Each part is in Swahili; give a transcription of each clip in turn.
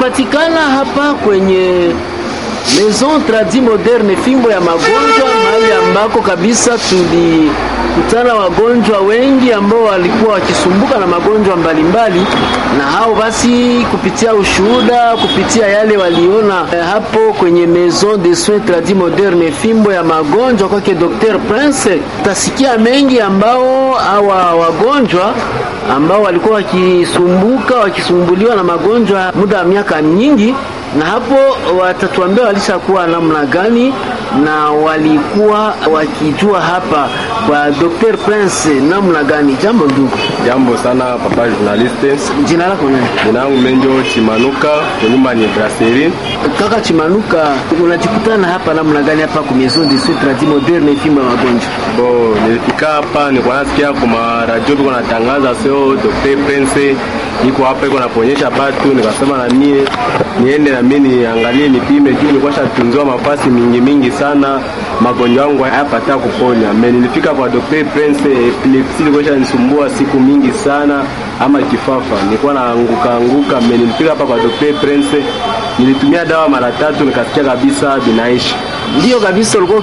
Tunapatikana hapa kwenye Maison Tradi Moderne, fimbo ya magonjwa, mahali ambako kabisa tulikutana wagonjwa wengi ambao walikuwa wakisumbuka na magonjwa mbalimbali, na hao basi, kupitia ushuhuda, kupitia yale waliona eh, hapo kwenye Maison de Soins Tradi Moderne, fimbo ya magonjwa kwake Dr. Prince, utasikia mengi ambao hawa wagonjwa ambao walikuwa wakisumbuka wakisumbuliwa na magonjwa muda wa miaka nyingi na hapo watatuambia walishakuwa namna gani na walikuwa wakijua hapa kwa Dr. Prince namna gani. Jambo ndugu. Jambo sana papa journaliste. Jina lako nani? Jina langu Menjo Chimanuka, nyumba ni Brasserie. Kaka Chimanuka, unajikutana hapa namna gani hapa kwa Maison de Soins Tradis Modernes fimbo ya magonjwa? Bo, nilifika hapa nilikuwa nasikia kwa radio biko natangaza sio Dr. Prince iko hapa iko naponyesha batu, nikasema na mie niende na mimi niangalie nipime, juu nilikuwa shatunziwa mafasi mingi mingi sana, magonjwa yangu hayapata kuponya. Me nilifika kwa Dr. Prince, epilepsi ilikuwa shanisumbua siku mingi sana, ama kifafa nilikuwa naanguka anguka. Me nilifika hapa kwa Dr. Prince, nilitumia dawa mara tatu, nikasikia kabisa binaishi Ndiyo kabisa, ulikuwa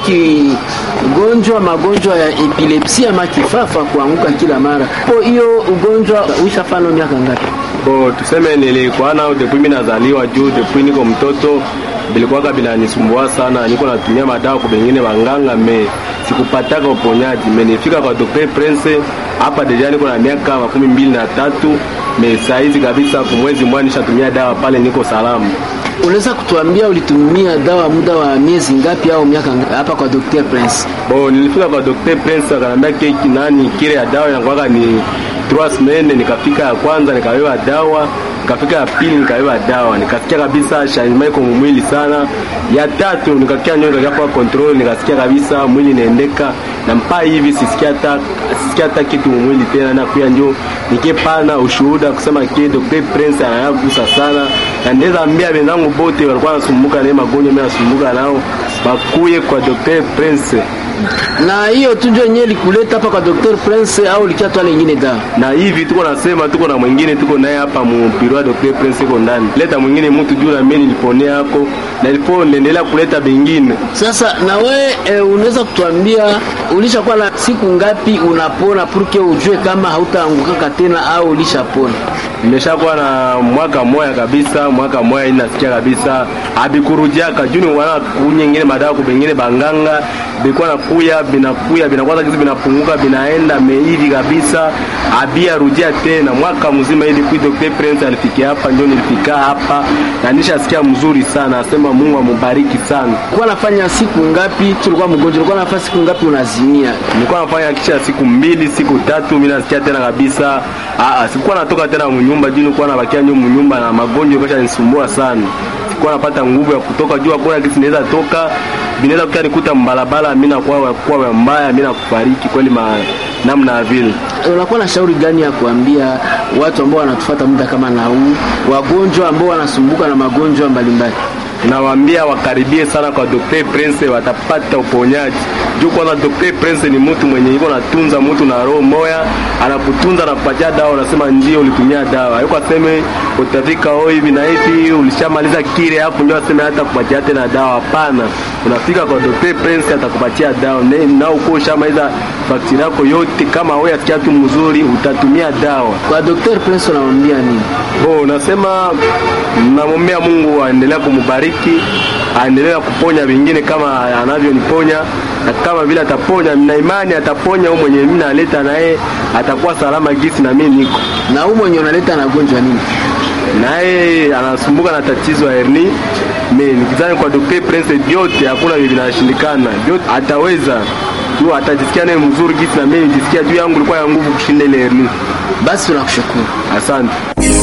ukigonjwa magonjwa ya epilepsi ama kifafa, kuanguka kila mara. Kwa hiyo ugonjwa uishafano miaka ngapi? Bo, tuseme nilikuwa nao depuis mimi nazaliwa, juu depuis niko mtoto bilikuwaka binanisumbua sana, niko natumia madawa kwa bengine wanganga, me sikupataka uponyaji. Me nifika kwa Dr. Prince hapa deja niko na miaka makumi mbili na tatu me saizi kabisa, kumwezi mmoja nishatumia dawa pale, niko salama. Unaweza kutuambia ulitumia dawa muda wa miezi ngapi au miaka ngapi hapa kwa Dr. Prince? Bo, nilifika kwa Dr. Prince akanambia keki nani kile ya dawa inakuwaka ni trois semaines. Nikafika ya kwanza nikabeba dawa, nikafika ya pili nikabeba dawa, nikasikia kabisa changement iko mwili sana. Ya tatu nikasikia nyoyo ikakuwa control, nikasikia kabisa mwili inaendeka na mpaka hivi sisikia hata sisikia hata kitu mwili tena, na kuya njo nikipana ushuhuda kusema kile Dr. Prince anayagusa sana, na ndeza ambia wenzangu bote walikuwa wanasumbuka na magonjwa, mimi nasumbuka nao bakuye kwa Dr. Prince Na hiyo tu ndio yenyewe likuleta hapa kwa Dr. Prince au likiatwa lingine dawa? na hivi tuko nasema, tuko na mwingine tuko naye hapa mu biro ya Dr. Prince iko ndani, leta mwingine mtu juu na mimi niliponea hako na ilipo niendelea kuleta bengine. Sasa na we e, unaweza kutuambia ulishakuwa na siku ngapi unapona purke ujue kama hautaangukaka tena au ulishapona? Nimeshakuwa na mwaka moya kabisa, mwaka moya ina nasikia kabisa abikurujiaka juu ni wana kunyengine madawa kubengine banganga bikuwa nakuya binakuya binakwaza kizi binapunguka binaenda meivi kabisa abia rudia tena mwaka mzima ili kui Dr. Prince alifikia hapa, ndio nilifika hapa na nishasikia mzuri sana, asema Mungu amubariki sana. Ulikuwa nafanya siku ngapi tulikuwa mgonjwa? Ulikuwa nafanya siku ngapi unazimia? Nilikuwa nafanya kisha siku mbili siku tatu, mimi nasikia tena kabisa. Ah, sikuwa natoka tena mnyumba juu nilikuwa nabakia nyuma mnyumba na magonjwa kesha nisumbua sana. Sikuwa napata nguvu ya kutoka juu, hakuna kitu naweza toka, binaweza kuta nikuta mbalabala, mimi nakuwa kwa mbaya, mimi nakufariki kweli ma namna ya vile. Unakuwa na shauri gani ya kuambia watu ambao wanatufuata muda kama na huu, wagonjwa ambao wanasumbuka na magonjwa mbalimbali? Nawaambia wakaribie sana kwa Dr. Prince, watapata uponyaji. Juu kwanza Dr. Prince ni mtu mwenye iko natunza mtu na roho moya, anakutunza na kupatia dawa, unasema ndio ulitumia dawa. Hayuko aseme utafika oh hivi na hivi ulishamaliza kile hapo ndio aseme hata kupatia tena dawa. Hapana. Unafika kwa Dr. Prince atakupatia dawa. Na na uko ushamaliza fakturi yako yote, kama wewe asikia tu mzuri utatumia dawa. Kwa Dr. Prince unamwambia nini? Bo, nasema namwombea Mungu aendelee kumubariki, aendelee kuponya wengine kama anavyoniponya, na kama vile ataponya, na imani ataponya huyo mwenye mimi naleta naye atakuwa salama gisi na mimi niko Na huu mwenye unaleta anagonjwa nini? naye anasumbuka na tatizo ya herni. Mimi nikizani kwa Dr. Prince vyote hakuna vile vinashindikana, vyote ataweza tu, atajisikia naye mzuri gisi na mimi nijisikia juu yangu ilikuwa ya nguvu kushinda ile herni. Basi tunakushukuru. Asante.